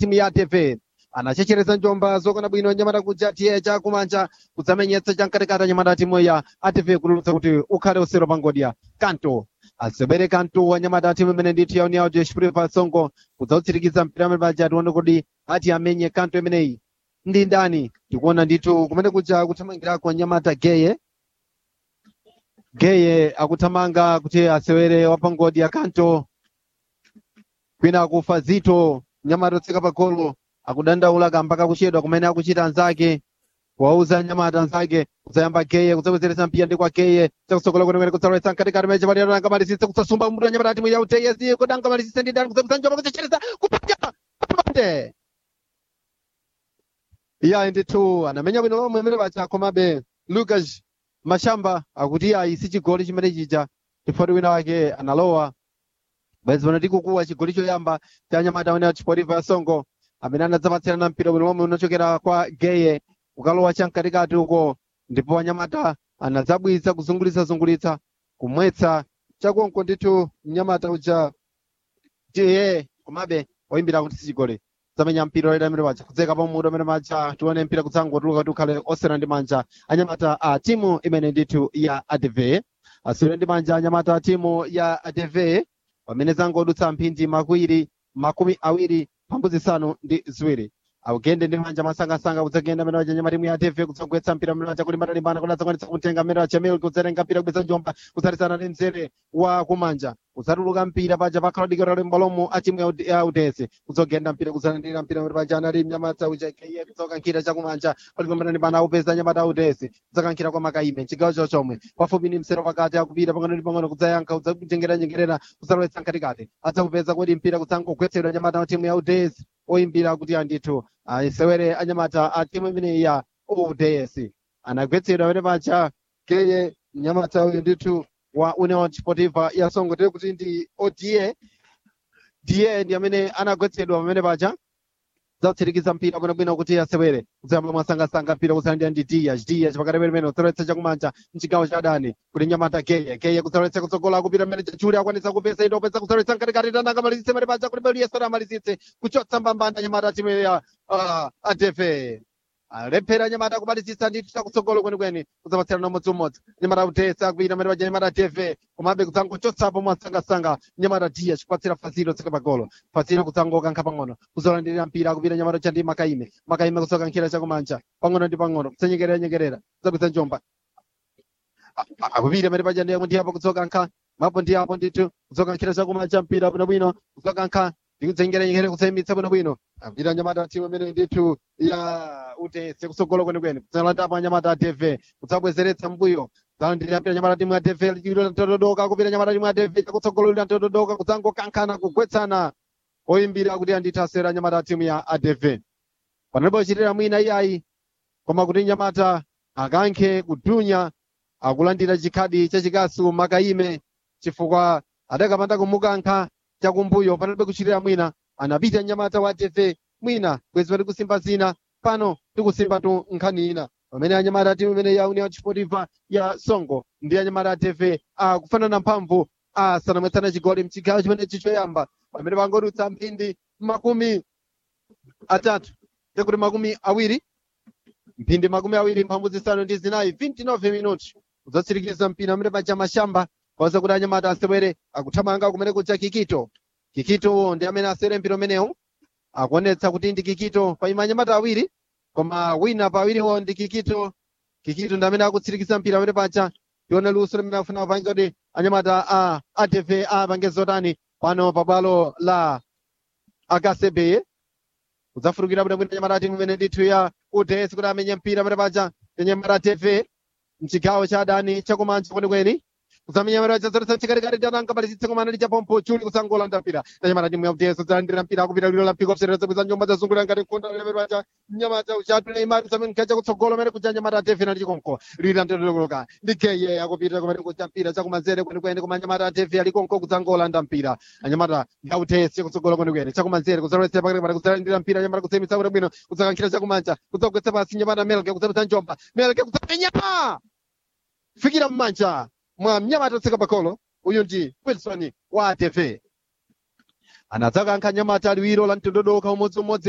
timu ya tv anachechereza njomba zokona bwino nyamata kuja tiye chakumanja kudzamenyetsa chamkatikati anyamata timu ya atv kululutsa kuti ukhale usero pangodya kanto asebere kanto wanyamata timu imene ndithu yauni yawo jeshipuriva songo kudzautsirikiza mpira amene paja tione kuti ati amenye kanto imeneyi ndi ndani tikuona ndithu kumene kuja kuthamangirako anyamata geye geye akuthamanga kuti asewere wapangodya kanto kwina akufa zito nyamata otseka pa golo akudandaula kambaka kuchedwa kumene akuchita anzake kuwauza nyamata anzake kudzayamba geye kudzabwezeretsa mpira ndi kwa geye chakusokola kwenekwene kudzalowetsa mkatikati meche palero angamalisitse kudzasumba mbuto nyamata timu ya uteyesi kuti angamalisitse ndi ndani kudzabweza njoba kudzachereza kupanja pande iya ndithu anamenya bwino lomwe amene pacha komabe lucas mashamba akuti ayi si chigoli chimene chija chifukwa wina wake analowa bwezi pano tikukuwa chigoli choyamba cha nyamata amene achipotipa ya songo amene anadzapatsirana mpira bwino lomwe unachokera kwa geye ukalowa chamkatikati uko ndipo wanyamata anadzabwiza kuzungulitsa-zungulitsa kumwetsa chakonko ndithu mnyamata uja tiye komabe oyimbira kuti sichigoli zamenya mpira oyera amene paja kudzeka pa mutu amene maja tione mpira kudzangotuluka kuti ukhale osera ndi manja anyamata a timu imene ndithu ya adv asewere ndi manja anyamata a timu ya adv pamene zangodutsa mphindi makwiri makumi awiri mphambu zisanu ndi ziwiri akugende ndi manja masangasanga kudzagenda amene waja nyamatimu ya tv kudzagwetsa mpira amene waja kulimbana limbana kuti adzakwanitsa kumtenga amene waja mil kudzatenga mpira kubweza njomba kudzatisana ndi mzere wa kumanja kudzatuluka mpira paja pakhala dikero ali mbalomo a timu ya Ud- ya udesi kudzogenda mpira kudzalandira mpira amene paja anali mnyamata uja keye kudzokankhira chakumanja palimbana limbana akupeza nyamata a udesi kudzakankhira kwa makaime chigawo cho chomwe pafupi ndi msero pakati akupita pang'ono ndi pang'ono kudzayankha kudzanyengerera kudzalowetsa mkatikati adzakupeza kuti mpira kudzangogwetsedwa nyamata wa timu ya udesi oyimbira kuti andithu asewere anyamata a timu imene ya ods anagwetsedwa amene paja keye mnyamata uyu ndithu wa union sportiva ya songo tiri kuti ndi oda da ndi amene anagwetsedwa pamene paja zakutsirikiza mpira bwinobwino kuti asewere kuzayamba mwasangasanga mpira kuzalandira ndi dias dias pakati pemene kudzalowetsa chakumanja mchigawo cha adani kuti nyamata geye geye kudzalowetsa kutsogola kupita mmene chachuli akwanitsa kupesa ito opeza kudzalowetsa mkatikati tana angamalizitse mene paja kuti beliyesera amalizitse kuchotsa mbambanda nyamata timu ya uh, adefe alephera nyamata kumalizitsa ndithu chakutsogolo kwenikweni kudzapatsirana umodziumodzi nyamata utesa akupita mmene paja nyamata tv komabe kudzangochotsapo mwasangasanga nyamata diya chikupatsira fazilo tsika pagolo fazilo kudzangokankha pang'ono kuzolandirira mpira akupita nyamata cha ndi makaime makaime kudzokankhira chakumanja pang'ono ndi pang'ono kudzanyekerera nyekerera kudzabweza njomba A- a- akupita mmene paja ndi ndi apo kudzokankha mapo ndi apo ndithu kudzokankhira chakumanja mpira bwinobwino kudzokankha ndikudzengera nyekere kudzayimitsa bwinobwino akupita nyamata timu imene ndithu ya utese kutsogolo kwenikweni kudzalandapo anyamata a tv kudzabwezeretsa mbuyo zalandira mpira nyamata timu ya tv lichiliro lantododoka kupita nyamata timu ya tv chakutsogolo lantododoka kudzangokankhana kugwetsana oyimbira kuti andithu asewera nyamata timu ya adv panalipo ochitira mwina iyayi koma kuti nyamata akankhe kudunya akulandira chikhadi chachikasu makaime chifukwa adakapanda kumukankha chakumbuyo panalibe kuchitira mwina anapita nyamata wa tv mwina bwezi pati kusimba zina pano tikusimba tu nkhani ina pamene anyamata timu imene ya union sportiva ya songo ndi anyamata a tv akufanana mphamvu asanamwetsana chigoli mchigawo chimenechi choyamba pamene pangodutsa mphindi makumi atatu tekuti makumi awiri mphindi makumi awiri mphamvu zisanu ndi zinayi 29 minuti kudzatsirikiza mpira amene paja mashamba kwaweza kuti anyamata asewere akuthamanga kumene kuja kikito kikito ndi amene asewere mpira umenewu akuonetsa kuti ndi kikito paima anyamata awiri koma wina pa awiriwo ndi kikito kikito ndi amene akutsirikiza mpira amene paja tione luso limene akufuna kupanga kuti anyamata a atv apange zotani pano pabwalo la akasebe kudzafurukira bwinobwino anyamata timu imene ndithu ya uds kuti amenye mpira amene paja anyamata tv mchigawo cha adani chakumanja kwenikweni kuzamenya mara chazoretsa chikalikali tananga palisitse komana lichapompo chuli kusangolanda mpira nanyamata timu ya uds zalandira mpira akupita lilo la mpiko kusereza bwiza njomba zazungulira ngati nkunda lero paja nyamata uchatu na imari zamene kacha kutsogolo mene kuja nyamata tv na likonko lila ndololoka ndikeye akupita kumene kuja mpira chakumanzere kwenikweni koma nyamata tv alikonko kudzangolanda mpira anyamata ya uds kutsogolo kwenikweni chakumanzere kuzoretsa pakati pati kuzalandira mpira nyamata kusemitsa kuti bwino kudzakankhira chakumanja kudzagwetsa pasi nyamata melke kudzapita njomba melke kudzamenya fikira mmanja mwa mnyamata otseka pakolo uyu ndi wilson wa atv anadzakankha nyamata liwiro la mtondodoka umodziumodzi